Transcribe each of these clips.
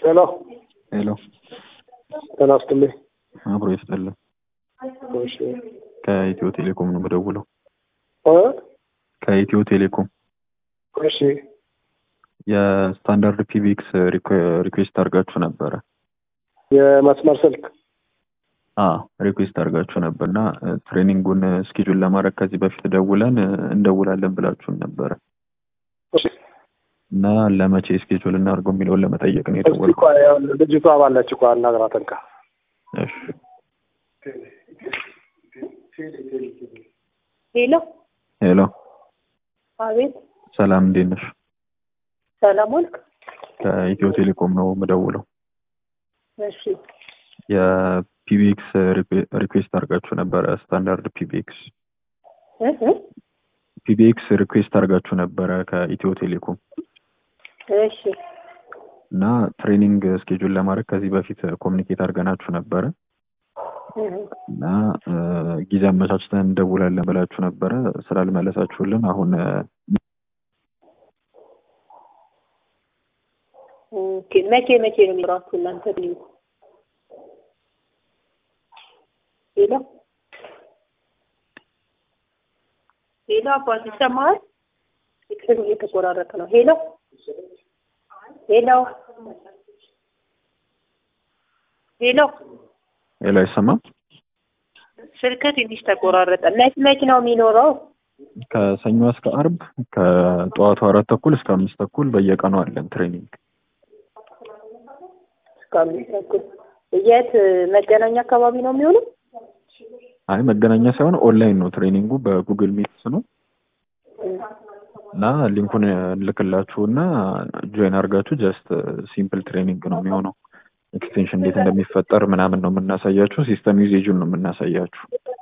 ሄሎ ሄሎ ጤና ይስጥልኝ። አብሮ ይስጥልን። እሺ ከኢትዮ ቴሌኮም ነው የምደውለው። እ ከኢትዮ ቴሌኮም እሺ የስታንዳርድ ፒቢክስ ሪኩዌስት አድርጋችሁ ነበረ። የመስመር ስልክ ሪኩዌስት አድርጋችሁ ነበር እና ትሬኒንጉን ስኬጁል ለማድረግ ከዚህ በፊት ደውለን እንደውላለን ብላችሁን ነበረ እሺ እና ለመቼ ስኬጁል እናድርገው የሚለውን ለመጠየቅ ነው እስቲ የደወልኩት። ቆይ አሁን ልጅቷ ባለች እኮ አናግራት እንካ እሺ ሄሎ ሄሎ፣ አቤት፣ ሰላም እንዴት ነሽ? ሰላም ዋልክ? ከኢትዮ ቴሌኮም ነው የምደውለው። እሺ የፒቢኤክስ ሪኩዌስት አድርጋችሁ ነበረ። ስታንዳርድ ፒቢኤክስ እ እ ፒቢኤክስ ሪኩዌስት አድርጋችሁ ነበረ ከኢትዮ ቴሌኮም እሺ እና ትሬኒንግ ስኬጁል ለማድረግ ከዚህ በፊት ኮሚኒኬት አድርገናችሁ ነበረ እ እና እ ጊዜ አመቻችተን እንደውላለን ብላችሁ ነበረ ስላልመለሳችሁልን አሁን እ ኦኬ። መቼ መቼ ነው የሚኖራችሁ እናንተ ልዩ? ሄሎ ሄሎ፣ አባት ይሰማሃል? ስልክ እየተቆራረጠ ነው። ሄሎ ሄሎ ሄሎ፣ ሌላ አይሰማም። ስልክ ትንሽ ተቆራረጠ። መች መች ነው የሚኖረው? ከሰኞ እስከ አርብ ከጠዋቱ አራት ተኩል እስከ አምስት ተኩል በየቀኑ አለን ትሬኒንግ። እስከ አምስት ተኩል። የት መገናኛ አካባቢ ነው የሚሆነው? አይ መገናኛ ሳይሆን ኦንላይን ነው ትሬኒንጉ በጉግል ሚትስ ነው እና ሊንኩን እንልክላችሁ እና ጆይን አድርጋችሁ ጀስት ሲምፕል ትሬኒንግ ነው የሚሆነው። ኤክስቴንሽን እንዴት እንደሚፈጠር ምናምን ነው የምናሳያችሁ። ሲስተም ዩዜጁን ነው የምናሳያችሁ።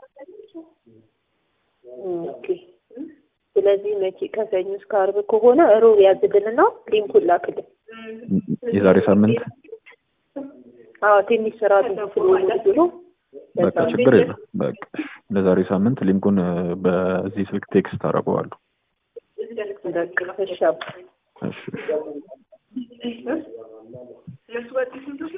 ኦኬ። ስለዚህ መቼ ከሰኞ እስከ አርብ ከሆነ ሮብ ያዝልንና ሊንኩን ላክልን። የዛሬ ሳምንት አዎ ትንሽ ስራ ብዙ ስለሆነ ብሎ በቃ ችግር የለም። በቃ ለዛሬ ሳምንት ሊንኩን እ በዚህ ስልክ ቴክስት አደርገዋለሁ። በቃ እሺ አባ። እሺ እሺ።